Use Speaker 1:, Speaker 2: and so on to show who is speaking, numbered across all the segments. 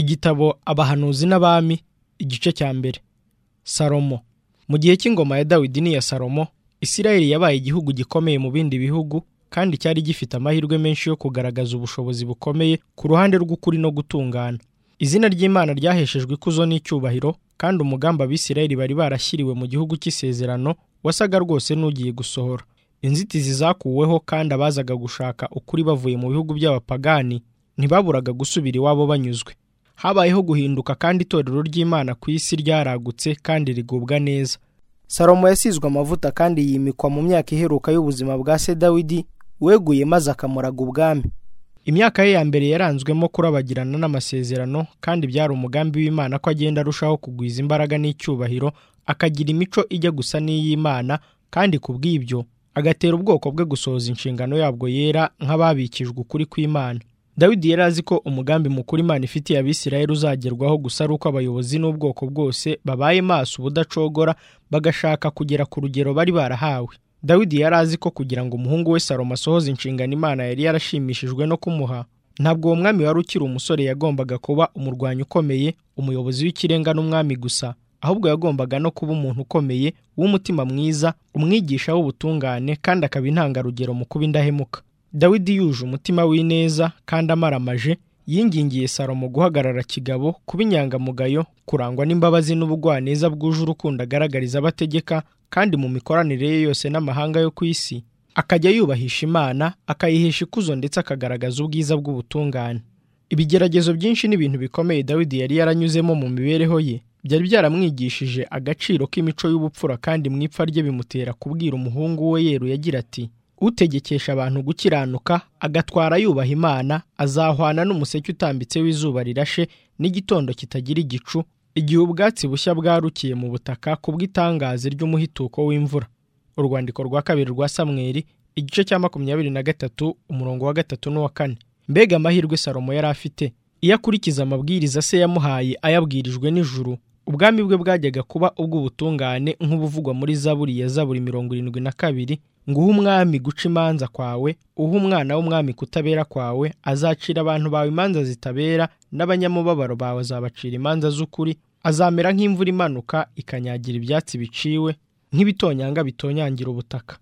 Speaker 1: igitabo abahanuzi n'abami igice cya mbere salomo mu gihe cy'ingoma ya dawidi n'iya salomo isirayeli yabaye igihugu gikomeye mu bindi bihugu kandi cyari gifite amahirwe menshi yo kugaragaza ubushobozi bukomeye ku ruhande rw'ukuri no gutungana izina ry'imana ryaheshejwe ikuzo n'icyubahiro kandi umugambi abisirayeli bari barashyiriwe mu gihugu cy'isezerano wasaga rwose n'ugiye gusohora inzitizi zakuweho kandi abazaga gushaka ukuri bavuye mu bihugu by'abapagani ntibaburaga gusubira iwabo banyuzwe habayeho guhinduka kandi itorero ry'imana ku isi ryaragutse kandi rigubwa neza salomo yasizwe amavuta kandi yimikwa mu myaka iheruka y'ubuzima bwa se dawidi weguye maze akamuraga ubwami imyaka ye ya mbere yaranzwemo kurabagirana n'amasezerano kandi byari umugambi w'imana ko agenda arushaho kugwiza imbaraga n'icyubahiro akagira imico ijya gusa n'iy'imana kandi ku bw'ibyo agatera ubwoko bwe gusohoza inshingano yabwo yera nk'ababikijwe ukuri kw'imana dawidi yari azi ko umugambi mukuru imana ifitiye abisirayeli uzagerwaho gusa ari uko abayobozi n'ubwoko bwose babaye maso ubudacogora bagashaka kugera ku rugero bari barahawe dawidi yari azi ko kugira ngo umuhungu we salomo asohoze inshingano imana yari yarashimishijwe no kumuha ntabwo uwo mwami wari ukiri umusore yagombaga kuba umurwanyi ukomeye umuyobozi w'ikirenga n'umwami gusa ahubwo yagombaga no kuba umuntu ukomeye w'umutima mwiza umwigisha w'ubutungane kandi akaba intangarugero mu kuba indahemuka dawidi yuje umutima w'ineza kandi amaramaje yingingiye salomo guhagarara kigabo kuba inyangamugayo kurangwa n'imbabazi n'ubugwaneza bwuje urukundo agaragariza abategeka kandi mu mikoranire ye yose n'amahanga yo ku isi akajya yubahisha imana akayihesha ikuzo ndetse akagaragaza ubwiza bw'ubutungane ibigeragezo byinshi n'ibintu bikomeye dawidi yari yaranyuzemo mu mibereho ye byari byaramwigishije agaciro k'imico y'ubupfura kandi mu ipfa rye bimutera kubwira umuhungu we yeruye agira ati utegekesha abantu gukiranuka agatwara yubaha imana azahwana n'umuseke utambitse w'izuba rirashe n'igitondo kitagira igicu igihe ubwatsi bushya bwarukiye mu butaka ku bw'itangazo ry'umuhituko w'imvura urwandiko rwa kabiri rwa samweri igice cya makumyabiri na gatatu umurongo wa gatatu n'uwa kane mbega amahirwe salomo yari afite iyo akurikiza amabwiriza se yamuhaye ayabwirijwe n'ijuru ubwami bwe bwajyaga kuba ubw'ubutungane nk'ubuvugwa muri zaburi ya zaburi mirongo irindwi na kabiri ngo uhe umwami guca imanza kwawe uhe umwana w'umwami kutabera kwawe azacira abantu bawe imanza zitabera n'abanyamubabaro bawe azabacira imanza z'ukuri azamera nk'imvura imanuka ikanyagira ibyatsi biciwe nk'ibitonyanga bitonyangira ubutaka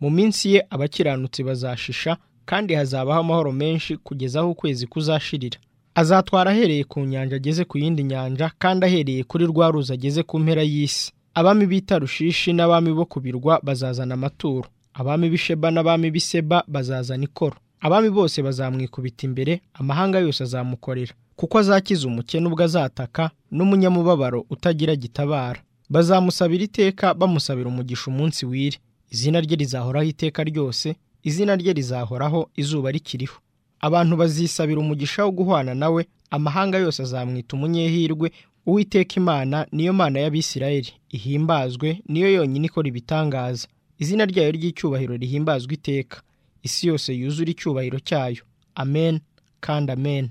Speaker 1: mu minsi ye abakiranutsi bazashisha kandi hazabaho amahoro menshi kugeza aho ukwezi kuzashirira azatwara ahereye ku nyanja ageze ku yindi nyanja kandi ahereye kuri rwa ruzi ageze ku mpera y'isi abami b'itarushishi n'abami bo ku birwa bazazana amaturo abami b'isheba n'abami b'iseba bazazana ikoro abami bose bazamwikubita imbere amahanga yose azamukorera kuko azakiza umukene ubwo azataka n'umunyamubabaro utagira gitabara bazamusabira iteka bamusabira umugisha umunsi wire izina rye rizahoraho iteka ryose izina rye rizahoraho izuba rikiriho abantu bazisabira umugisha wo guhwana nawe amahanga yose azamwita umunyehirwe uwiteka imana niyo mana y'abisirayeli ihimbazwe niyo yonyine ikora ibitangaza izina ryayo ry'icyubahiro rihimbazwe iteka isi yose yuzura icyubahiro cyayo amen kandi amen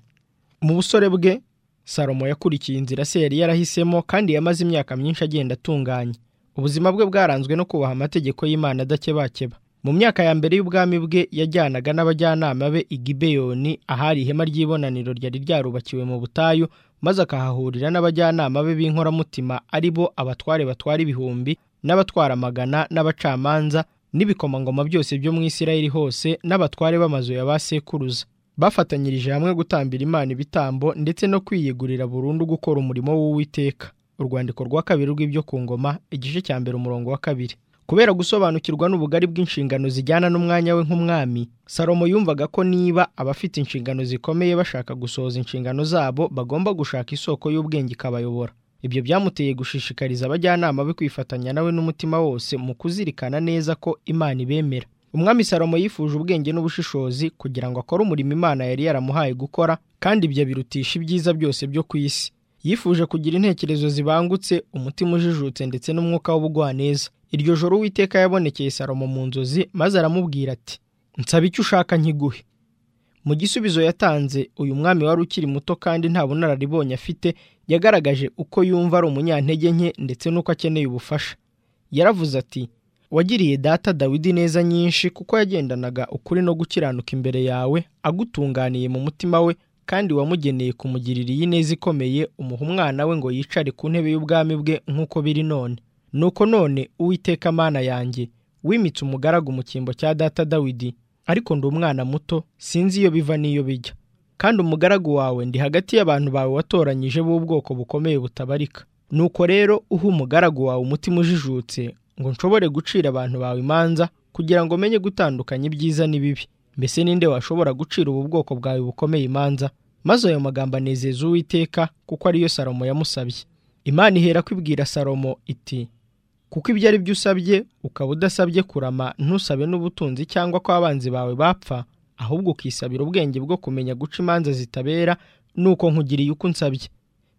Speaker 1: mu busore bwe salomo yakurikiye inzira se yari yarahisemo kandi yamaze imyaka myinshi agenda atunganye ubuzima bwe bwaranzwe no kubaha amategeko y'imana adakebakeba mu myaka ya mbere y'ubwami bwe yajyanaga n'abajyanama be i gibeyoni ahari ihema ry'ibonaniro ryari ryarubakiwe mu butayu maze akahahurira n'abajyanama be b'inkoramutima ari bo abatware batwara ibihumbi n'abatwara amagana n'abacamanza n'ibikomangoma byose byo mu isirayeli hose n'abatware b'amazu ya ba sekuruza bafatanyirije hamwe gutambira imana ibitambo ndetse no kwiyegurira burundu gukora umurimo w'uwiteka urwandiko rwa kabiri rw'ibyo ku ngoma igice cya mbere umurongo wa kabiri kubera gusobanukirwa n'ubugari bw'inshingano zijyana n'umwanya we nk'umwami salomo yumvaga ko niba abafite inshingano zikomeye bashaka gusohoza inshingano zabo bagomba gushaka isoko y'ubwenge ikabayobora ibyo byamuteye gushishikariza abajyanama be kwifatanya nawe n'umutima wose mu kuzirikana neza ko imana ibemera umwami salomo yifuje ubwenge n'ubushishozi kugira ngo akore umurimo imana yari yaramuhaye gukora kandi ibyo birutisha ibyiza byose byo ku isi yifuje kugira intekerezo zibangutse umutima ujijutse ndetse n'umwuka w'ubugwaneza iryo joro uwiteka yabonekeye salomo mu nzozi maze aramubwira ati nsaba icyo ushaka nkiguhe mu gisubizo yatanze uyu mwami wari ukiri muto kandi nta bunararibonye afite yagaragaje uko yumva ari umunyantege nke ndetse n'uko akeneye ubufasha yaravuze ati wagiriye data dawidi neza nyinshi kuko yagendanaga ukuri no gukiranuka imbere yawe agutunganiye mu mutima we kandi wamugeneye kumugirira iyi neza ikomeye umuha umwana we ngo yicare ku ntebe y'ubwami bwe nk'uko biri none nuko none uwiteka mana yanjye wimitse umugaragu mu cyimbo cya data dawidi ariko ndi umwana muto sinzi iyo biva n'iyo bijya kandi umugaragu wawe ndi hagati y'abantu bawe watoranyije b'ubwoko bukomeye butabarika nuko rero uha umugaragu wawe umutima ujijutse ngo nshobore gucira abantu bawe imanza kugira ngo umenye gutandukanya ibyiza n'ibibi mbese ninde washobora gucira ubu bwoko bwawe bukomeye imanza maze ayo magambo anezeza uwiteka kuko ariyo salomo yamusabye imana ihera kwibwira salomo iti kuko ibyo ari byo usabye ukaba udasabye kurama ntusabe n'ubutunzi cyangwa ko abanzi bawe bapfa ahubwo ukisabira ubwenge bwo kumenya guca imanza zitabera nuko nkugiriye uko unsabye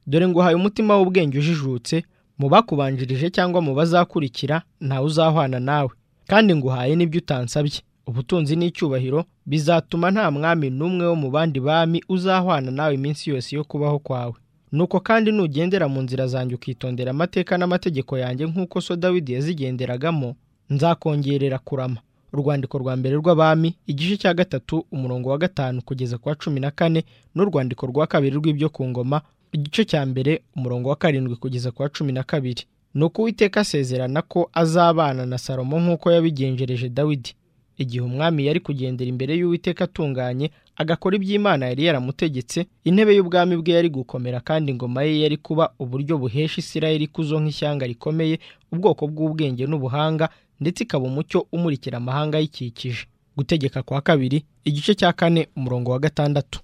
Speaker 1: dore nguhaye umutima w'ubwenge ujijutse mu bakubanjirije cyangwa mu bazakurikira ntawe uzahwana nawe kandi nguhaye n'ibyo utansabye ubutunzi n'icyubahiro bizatuma nta mwami n'umwe wo mu bandi bami uzahwana nawe iminsi yose yo kubaho kwawe nuko kandi nugendera mu nzira zanjye ukitondera amateka n'amategeko yanjye nk'uko so dawidi yazigenderagamo nzakongerera kurama urwandiko rwa mbere rw'abami igice cya gatatu umurongo wa gatanu kugeza ku wa cumi na kane n'urwandiko rwa kabiri rw'ibyo ku ngoma igice cya mbere umurongo wa karindwi kugeza ku wa cumi na kabiri ni uko uwiteka asezerana ko azabana na salomo nk'uko yabigenjereje dawidi igihe umwami yari kugendera imbere y'uwiteka atunganye agakora iby'imana yari yaramutegetse intebe y'ubwami bwe yari gukomera kandi ingoma ye yari kuba uburyo buhesha isirayeli ikuzo nk'ishyanga rikomeye ubwoko bw'ubwenge n'ubuhanga ndetse ikaba umucyo umurikira amahanga ayikikije gutegeka kwa kabiri igice cya kane umurongo wa gatandatu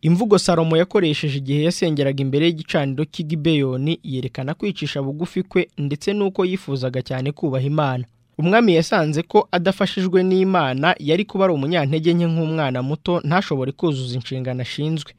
Speaker 1: imvugo salomo yakoresheje igihe yasengeraga imbere y'igicaniro cy'igibeyoni yerekana kwicisha bugufi kwe ndetse n'uko yifuzaga cyane kubaha imana umwami yasanze ko adafashijwe n'imana yari kuba ari umunyantege nke nk'umwana muto ntashobore kuzuza inshingano ashinzwe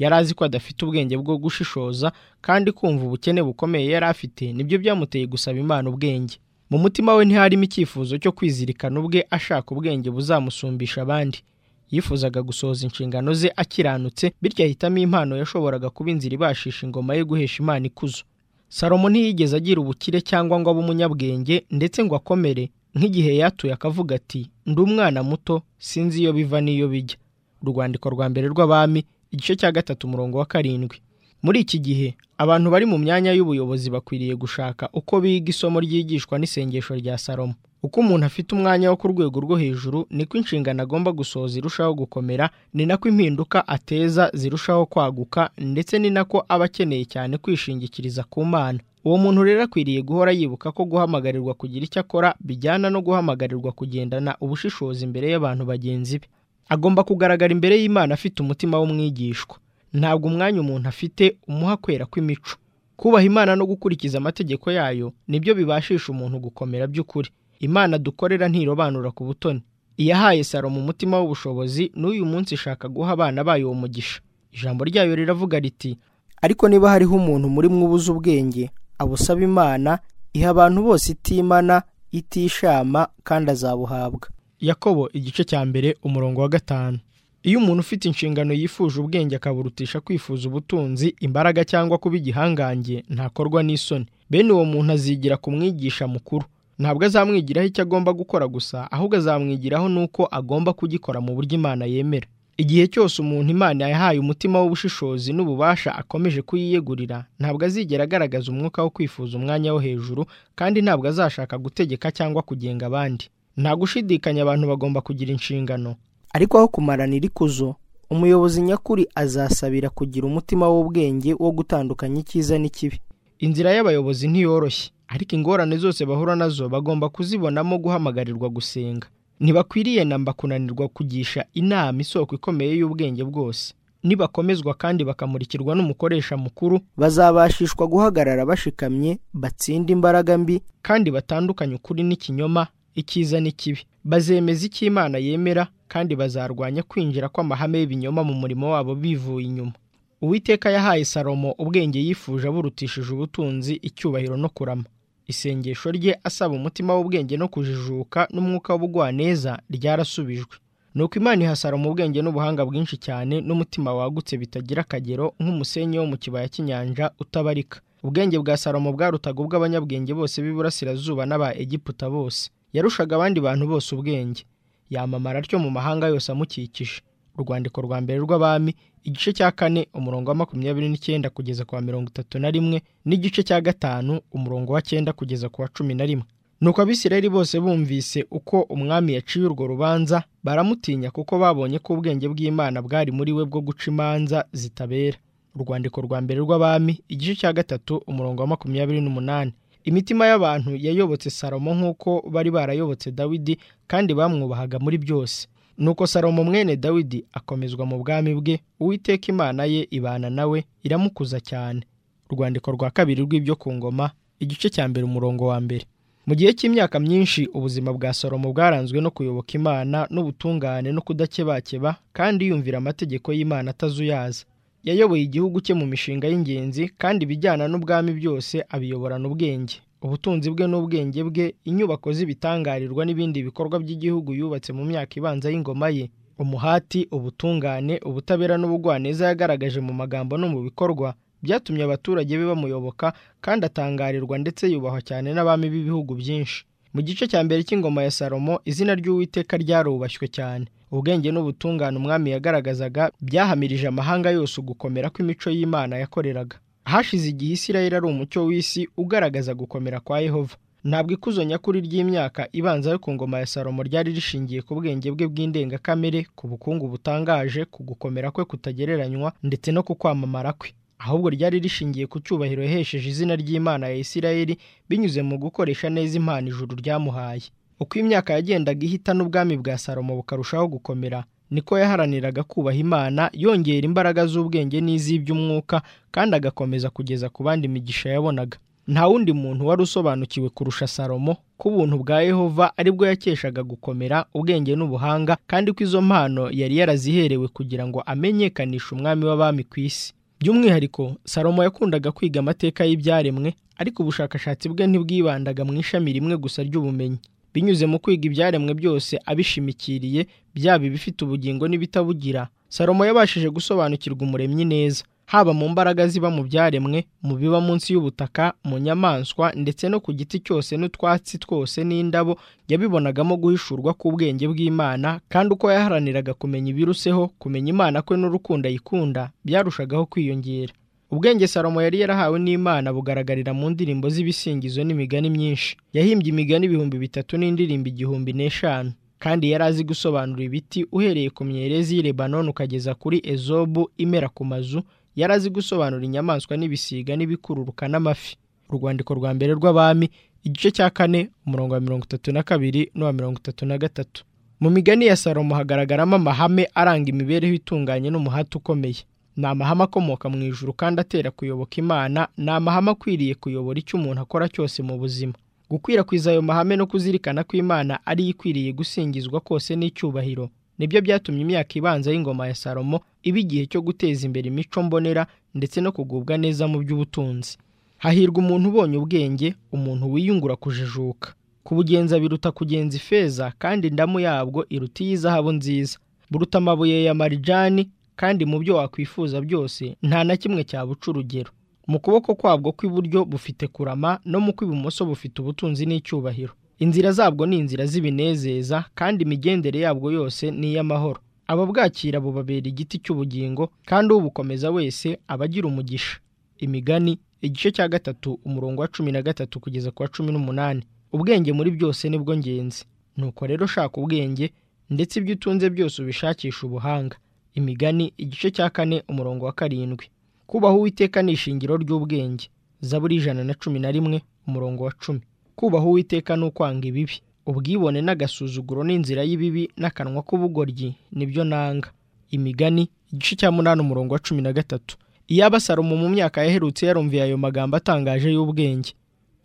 Speaker 1: yari azi ko adafite ubwenge bwo gushishoza kandi kumva ubukene bukomeye yari afite nibyo byamuteye gusaba imana ubwenge mu mutima we ntiharimo icyifuzo cyo kwizirikana ubwe ashaka ubwenge buzamusumbisha abandi yifuzaga gusohoza inshingano ze akiranutse bityo ahitamo impano yashoboraga kuba inzira ibashisha ingoma ye guhesha imana ikuzo salomo ntiyigeze agira ubukire cyangwa ngo abe umunyabwenge ndetse ngo akomere nk'igihe yatuye akavuga ati ndi umwana muto sinzi iyo biva n'iyo bijya urwandiko rwa mbere rw'abami igice cya gatatu umurongo wa karindwi muri iki gihe abantu bari mu myanya y'ubuyobozi bakwiriye gushaka uko biga isomo ryigishwa n'isengesho rya salomo uko umuntu afite umwanya wo ku rwego rwo hejuru niko inshingano agomba gusohoza irushaho gukomera ni nako impinduka ateza zirushaho kwaguka ndetse ni nako aba akeneye cyane kwishingikiriza ku mana uwo muntu rero akwiriye guhora yibuka ko guhamagarirwa kugira icyo akora bijyana no guhamagarirwa kugendana ubushishozi imbere y'abantu bagenzi be agomba kugaragara imbere y'imana afite umutima w'umwigishwa ntabwo umwanya umuntu afite umuha kwera kw'imico kubaha imana no gukurikiza amategeko yayo nibyo bibashisha umuntu gukomera by'ukuri imana dukorera ntirobanura ku butoni iyahaye salomo umutima w'ubushobozi n'uyu munsi ishaka guha abana bayo uwo mugisha ijambo ryayo riravuga riti ariko niba hariho umuntu muri mwe ubuze ubwenge abusaba imana iha abantu bose itimana itishama kandi azabuhabwa yakobo igice cya mbere umurongo wa gatanu iyo umuntu ufite inshingano yifuje ubwenge akaburutisha kwifuza ubutunzi imbaraga cyangwa kuba igihangange ntakorwa n'isoni bene uwo muntu azigira ku mwigisha mukuru ntabwo azamwigiraho icyo agomba gukora gusa ahubwo azamwigiraho n'uko agomba kugikora mu buryo imana yemera igihe cyose umuntu imana yahaye umutima w'ubushishozi n'ububasha akomeje kuyiyegurira ntabwo azigera agaragaza umwuka wo kwifuza umwanya wo hejuru kandi ntabwo azashaka gutegeka cyangwa kugenga abandi nta gushidikanya abantu bagomba kugira inshingano ariko aho kumaranira ikuzo umuyobozi nyakuri azasabira kugira umutima w'ubwenge wo gutandukanya icyiza n'ikibi inzira y'abayobozi ntiyoroshye ariko ingorane zose bahura nazo bagomba kuzibonamo guhamagarirwa gusenga ntibakwiriye namba kunanirwa kugisha inama isoko ikomeye y'ubwenge bwose nibakomezwa kandi bakamurikirwa n'umukoresha mukuru bazabashishwa guhagarara bashikamye batsinda imbaraga mbi kandi batandukanye ukuri n'ikinyoma icyiza n'ikibi bazemeza icyo imana yemera kandi bazarwanya kwinjira kw'amahame y'ibinyoma mu murimo wabo bivuye inyuma uwiteka yahaye salomo ubwenge yifuje aburutishije ubutunzi icyubahiro no kurama isengesho rye asaba umutima w'ubwenge no kujijuka n'umwuka w'ubugwaneza ryarasubijwe nuko imana iha salomo ubwenge n'ubuhanga bwinshi cyane n'umutima wagutse bitagira akagero nk'umusenyi wo mu kibaya cy'inyanja utabarika ubwenge bwa salomo bwarutaga ubw'abanyabwenge bose b'iburasirazuba n'aba egiputa bose yarushaga abandi bantu bose ubwenge yamamara atyo mu mahanga yose amukikije urwandiko rwa mbere rw'abami igice cya kane umurongo wa makumyabiri n'icyenda kugeza ku wa mirongo itatu na rimwe n'igice cya gatanu umurongo wa cyenda kugeza ku wa cumi na rimwe nuko abisirayeli bose bumvise uko umwami yaciye urwo rubanza baramutinya kuko babonye ko ubwenge bw'imana bwari muri we bwo guca imanza zitabera urwandiko rwa mbere rw'abami igice cya gatatu umurongo wa makumyabiri n'umunani imitima y'abantu yayobotse salomo nk'uko bari barayobotse dawidi kandi bamwubahaga muri byose nuko salomo mwene dawidi akomezwa mu bwami bwe uwiteka imana ye ibana nawe iramukuza cyane urwandiko rwa kabiri rw'ibyo ku ngoma igice cya mbere umurongo wa mbere mu gihe cy'imyaka myinshi ubuzima bwa salomo bwaranzwe no kuyoboka imana n'ubutungane no kudakebakeba kandi yumvira amategeko y'imana atazuyaza yayoboye igihugu cye mu mishinga y'ingenzi kandi ibijyana n'ubwami byose abiyoborana ubwenge ubutunzi bwe n'ubwenge bwe inyubako z'ibitangarirwa n'ibindi bikorwa by'igihugu yubatse mu myaka ibanza y'ingoma ye umuhati ubutungane ubutabera n'ubugwaneza yagaragaje mu magambo no mu bikorwa byatumye abaturage be bamuyoboka kandi atangarirwa ndetse yubahwa cyane n'abami b'ibihugu byinshi mu gice cya mbere cy'ingoma ya salomo izina ry'uwiteka ryarubashywe cyane ubwenge n'ubutungane umwami yagaragazaga byahamirije amahanga yose ugukomera kw'imico y'imana yakoreraga hashize igihe isirayeli ari umucyo w'isi ugaragaza gukomera kwa yehova ntabwo ikuzo nyakuri ry'imyaka ibanza yo ku ngoma ya salomo ryari rishingiye ku bwenge bwe bw'indengakamere ku bukungu butangaje ku gukomera kwe kutagereranywa ndetse no ku kwamamara kwe ahubwo ryari rishingiye ku cyubahiro yahesheje izina ry'imana ya isirayeli binyuze mu gukoresha neza impano ijuru ryamuhaye uko imyaka yagendaga ihita n'ubwami bwa salomo bukarushaho gukomera niko yaharaniraga kubaha imana yongera imbaraga z'ubwenge n'iz'iby'umwuka kandi agakomeza kugeza ku bandi imigisha yabonaga nta wundi muntu wari usobanukiwe kurusha salomo ko ubuntu bwa yehova aribwo yakeshaga gukomera ubwenge n'ubuhanga kandi ko izo mpano yari yaraziherewe kugira ngo amenyekanishe umwami w'abami ku isi by'umwihariko salomo yakundaga kwiga amateka y'ibyaremwe ariko ubushakashatsi bwe ntibwibandaga mu ishami rimwe gusa ry'ubumenyi binyuze mu kwiga ibyaremwe byose abishimikiriye byaba ibifite ubugingo n'ibitabugira salomo yabashije gusobanukirwa umuremyi neza haba mu mbaraga ziba mu byaremwe mu biba munsi y'ubutaka mu nyamaswa ndetse no ku giti cyose n'utwatsi twose n'indabo yabibonagamo guhishurwa k'ubwenge bw'imana kandi uko yaharaniraga kumenya ibiruseho kumenya imana kwe n'urukundo ayikunda byarushagaho kwiyongera ubwenge salomo yari yarahawe n'imana bugaragarira mu ndirimbo z'ibisingizo n'imigani myinshi yahimbye imigani ibihumbi bitatu n'indirimbo igihumbi n'eshanu kandi yari azi gusobanura ibiti uhereye ku myerezi y'i lebanon ukageza kuri ezobu imera ku mazu yari azi gusobanura inyamaswa n'ibisiga n'ibikururuka n'amafi urwandiko rwa mbere rw'abami igice cya kane umurongo wa mirongo itatu na kabiri n'uwa mirongo itatu na gatatu mu migani ya salomo hagaragaramo amahame aranga imibereho itunganye n'umuhati ukomeye ni amahame akomoka mu ijuru kandi atera kuyoboka imana ni amahame akwiriye kuyobora icyo umuntu akora cyose mu buzima gukwirakwiza ayo mahame no kuzirikana ko imana ari ikwiriye gusingizwa kose n'icyubahiro nibyo byatumye imyaka ibanza y'ingoma ya salomo iba igihe cyo guteza imbere imico mbonera ndetse no kugubwa neza mu by'ubutunzi hahirwa umuntu ubonye ubwenge umuntu wiyungura kujijuka kubugenza biruta kugenza ifeza kandi indamu yabwo iruta iy'izahabu nziza buruta amabuye ya marijani kandi mu byo wakwifuza byose nta na kimwe cyabuca urugero mu kuboko kwabwo kw'iburyo bufite kurama no mu kw'ibumoso bufite ubutunzi n'icyubahiro inzira zabwo ni inzira z'ibinezeza kandi imigendere yabwo yose ni iy'amahoro ababwakira bubabera igiti cy'ubugingo kandi ubukomeza wese aba agira umugisha imigani igice cya gatatu umurongo wa cumi na gatatu kugeza ku wa cumi n'umunani ubwenge muri byose nibwo ngenzi nuko rero shaka ubwenge ndetse ibyo utunze byose ubishakisha ubuhanga imigani igice cya kane umurongo wa karindwi kubaha uwiteka ni ishingiro ry'ubwenge zaburi ijana na cumi na rimwe umurongo wa cumi kubaha uwiteka ni ukwanga ibibi ubwibone n'agasuzuguro n'inzira y'ibibi n'akanwa k'ubugoryi nibyo nanga imigani igice cya munani umurongo wa cumi na gatatu iyaba salomo mu myaka yaherutse yarumviye ayo magambo atangaje y'ubwenge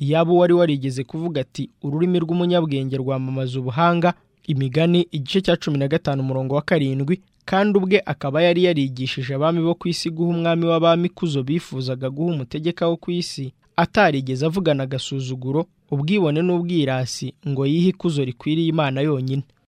Speaker 1: iyaba uwari warigeze kuvuga ati ururimi rw'umunyabwenge rwamamaza ubuhanga imigani igice cya cumi na gatanu umurongo wa karindwi kandi ubwe akaba yari yarigishije abami bo ku isi guha umwami w'abami kuzo bifuzaga guha umutegeka wo ku isi atarigeze avugana agasuzuguro ubwibone n'ubwirasi ngo yihe ikuzo rikwiriye imana yonyine